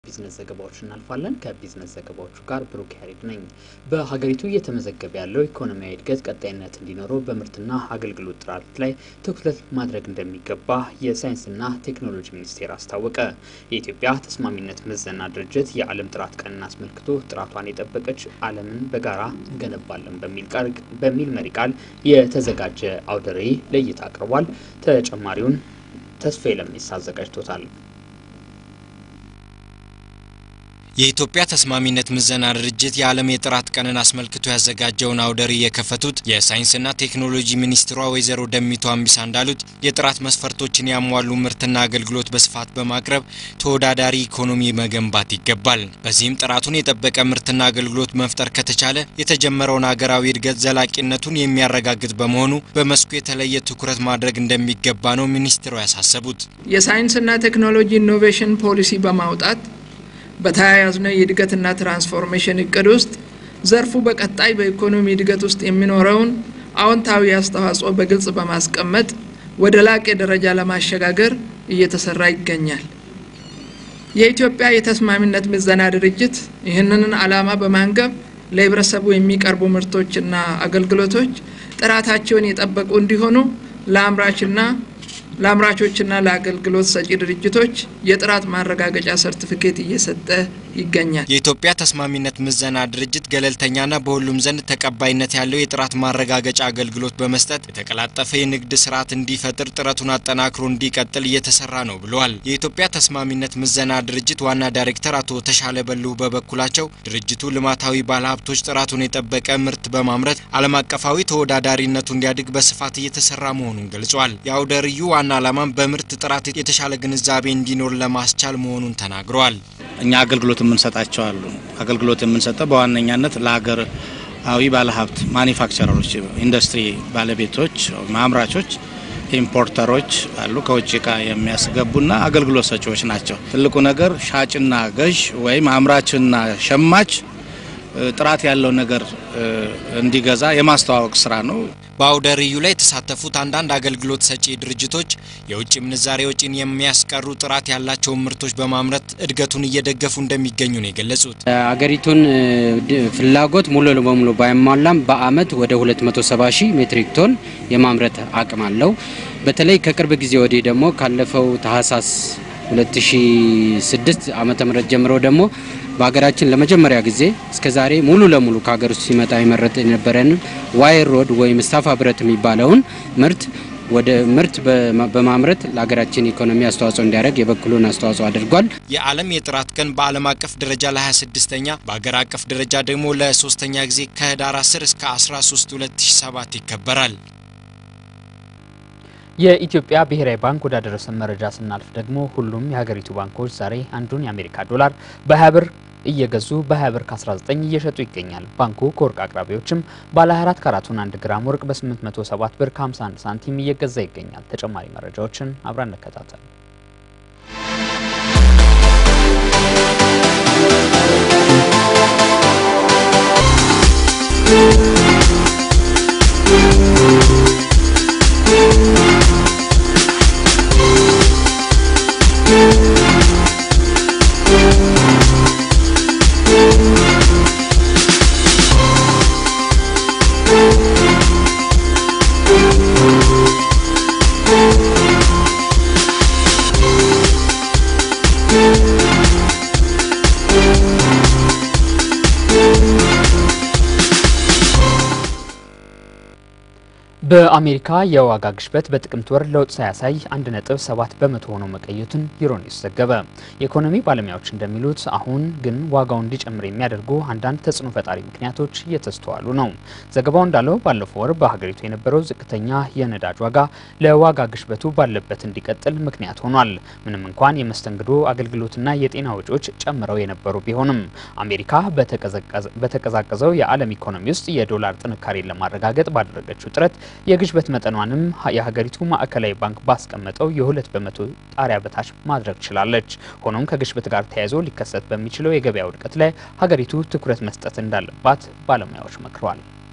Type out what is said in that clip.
ቢዝነስ ዘገባዎች እናልፋለን። ከቢዝነስ ዘገባዎቹ ጋር ብሩክ ያሬድ ነኝ። በሀገሪቱ እየተመዘገበ ያለው ኢኮኖሚያዊ እድገት ቀጣይነት እንዲኖረው በምርትና አገልግሎት ጥራት ላይ ትኩረት ማድረግ እንደሚገባ የሳይንስና ቴክኖሎጂ ሚኒስቴር አስታወቀ። የኢትዮጵያ ተስማሚነት ምዘና ድርጅት የዓለም ጥራት ቀንን አስመልክቶ ጥራቷን የጠበቀች ዓለምን በጋራ እንገነባለን በሚል መሪ ቃል የተዘጋጀ አውደ ርዕይ ለእይታ አቅርቧል። ተጨማሪውን ተስፋዬ ለሚስ አዘጋጅቶታል። የኢትዮጵያ ተስማሚነት ምዘና ድርጅት የዓለም የጥራት ቀንን አስመልክቶ ያዘጋጀውን አውደ ርዕይ የከፈቱት የሳይንስና ቴክኖሎጂ ሚኒስትሯ ወይዘሮ ደሚቱ አምቢሳ እንዳሉት የጥራት መስፈርቶችን ያሟሉ ምርትና አገልግሎት በስፋት በማቅረብ ተወዳዳሪ ኢኮኖሚ መገንባት ይገባል። በዚህም ጥራቱን የጠበቀ ምርትና አገልግሎት መፍጠር ከተቻለ የተጀመረውን ሀገራዊ እድገት ዘላቂነቱን የሚያረጋግጥ በመሆኑ በመስኩ የተለየ ትኩረት ማድረግ እንደሚገባ ነው ሚኒስትሯ ያሳሰቡት። የሳይንስና ቴክኖሎጂ ኢኖቬሽን ፖሊሲ በማውጣት በተያያዝነው የእድገትና ትራንስፎርሜሽን እቅድ ውስጥ ዘርፉ በቀጣይ በኢኮኖሚ እድገት ውስጥ የሚኖረውን አዎንታዊ አስተዋጽኦ በግልጽ በማስቀመጥ ወደ ላቀ ደረጃ ለማሸጋገር እየተሰራ ይገኛል። የኢትዮጵያ የተስማሚነት ምዘና ድርጅት ይህንን ዓላማ በማንገብ ለህብረተሰቡ የሚቀርቡ ምርቶችና አገልግሎቶች ጥራታቸውን የጠበቁ እንዲሆኑ ለአምራችና ለአምራቾችና ለአገልግሎት ሰጪ ድርጅቶች የጥራት ማረጋገጫ ሰርቲፊኬት እየሰጠ ይገኛል። የኢትዮጵያ ተስማሚነት ምዘና ድርጅት ገለልተኛና በሁሉም ዘንድ ተቀባይነት ያለው የጥራት ማረጋገጫ አገልግሎት በመስጠት የተቀላጠፈ የንግድ ስርዓት እንዲፈጥር ጥረቱን አጠናክሮ እንዲቀጥል እየተሰራ ነው ብለዋል። የኢትዮጵያ ተስማሚነት ምዘና ድርጅት ዋና ዳይሬክተር አቶ ተሻለ በልሁ በበኩላቸው ድርጅቱ ልማታዊ ባለሀብቶች ጥራቱን የጠበቀ ምርት በማምረት ዓለም አቀፋዊ ተወዳዳሪነቱ እንዲያድግ በስፋት እየተሰራ መሆኑን ገልጿል። የአውደ ርዕዩ ዋና ዓላማም በምርት ጥራት የተሻለ ግንዛቤ እንዲኖር ለማስቻል መሆኑን ተናግረዋል። እኛ አገልግሎት የምንሰጣቸው አሉ። አገልግሎት የምንሰጠው በዋነኛነት ለሀገራዊ ባለሀብት ማኒፋክቸረሮች፣ ኢንዱስትሪ ባለቤቶች፣ አምራቾች፣ ኢምፖርተሮች አሉ። ከውጭ እቃ የሚያስገቡና አገልግሎት ሰጪዎች ናቸው። ትልቁ ነገር ሻጭና ገዥ ወይም አምራችና ሸማች ጥራት ያለው ነገር እንዲገዛ የማስተዋወቅ ስራ ነው። በአውደ ርዕዩ ላይ የተሳተፉት አንዳንድ አገልግሎት ሰጪ ድርጅቶች የውጭ ምንዛሬ ወጪን የሚያስቀሩ ጥራት ያላቸውን ምርቶች በማምረት እድገቱን እየደገፉ እንደሚገኙ ነው የገለጹት። አገሪቱን ፍላጎት ሙሉ በሙሉ ባይሟላም በአመት ወደ 270 ሺህ ሜትሪክ ቶን የማምረት አቅም አለው። በተለይ ከቅርብ ጊዜ ወዲህ ደግሞ ካለፈው ታህሳስ 2006 ዓመተ ምህረት ጀምሮ ደግሞ በሀገራችን ለመጀመሪያ ጊዜ እስከ ዛሬ ሙሉ ለሙሉ ከሀገር ውስጥ ሲመጣ የመረጥ የነበረን ዋይር ሮድ ወይም ስታፋ ብረት የሚባለውን ምርት ወደ ምርት በማምረት ለሀገራችን ኢኮኖሚ አስተዋጽኦ እንዲያደርግ የበኩሉን አስተዋጽኦ አድርጓል። የዓለም የጥራት ቀን በዓለም አቀፍ ደረጃ ለ26ኛ በሀገር አቀፍ ደረጃ ደግሞ ለሶስተኛ ጊዜ ከህዳር 10 እስከ 13 2007 ይከበራል። የኢትዮጵያ ብሔራዊ ባንክ ወዳደረሰን መረጃ ስናልፍ ደግሞ ሁሉም የሀገሪቱ ባንኮች ዛሬ አንዱን የአሜሪካ ዶላር በ20 ብር እየገዙ በ20 ብር ከ19 እየሸጡ ይገኛል። ባንኩ ከወርቅ አቅራቢዎችም ባለ 24 ካራቱን 1 ግራም ወርቅ በ807 ብር ከ51 ሳንቲም እየገዛ ይገኛል። ተጨማሪ መረጃዎችን አብረን እንከታተል። በአሜሪካ የዋጋ ግሽበት በጥቅምት ወር ለውጥ ሳያሳይ 1.7 በመቶ ሆኖ መቀየቱን ዩሮኒውስ ዘገበ። የኢኮኖሚ ባለሙያዎች እንደሚሉት አሁን ግን ዋጋው እንዲጨምር የሚያደርጉ አንዳንድ ተጽዕኖ ፈጣሪ ምክንያቶች እየተስተዋሉ ነው። ዘገባው እንዳለው ባለፈው ወር በሀገሪቱ የነበረው ዝቅተኛ የነዳጅ ዋጋ ለዋጋ ግሽበቱ ባለበት እንዲቀጥል ምክንያት ሆኗል። ምንም እንኳን የመስተንግዶ አገልግሎትና የጤና ወጪዎች ጨምረው የነበሩ ቢሆንም አሜሪካ በተቀዛቀዘው የዓለም ኢኮኖሚ ውስጥ የዶላር ጥንካሬን ለማረጋገጥ ባደረገችው ጥረት የግሽበት መጠኗንም የሀገሪቱ ማዕከላዊ ባንክ ባስቀመጠው የሁለት በመቶ ጣሪያ በታች ማድረግ ችላለች። ሆኖም ከግሽበት ጋር ተያይዞ ሊከሰት በሚችለው የገበያ ውድቀት ላይ ሀገሪቱ ትኩረት መስጠት እንዳለባት ባለሙያዎች መክረዋል።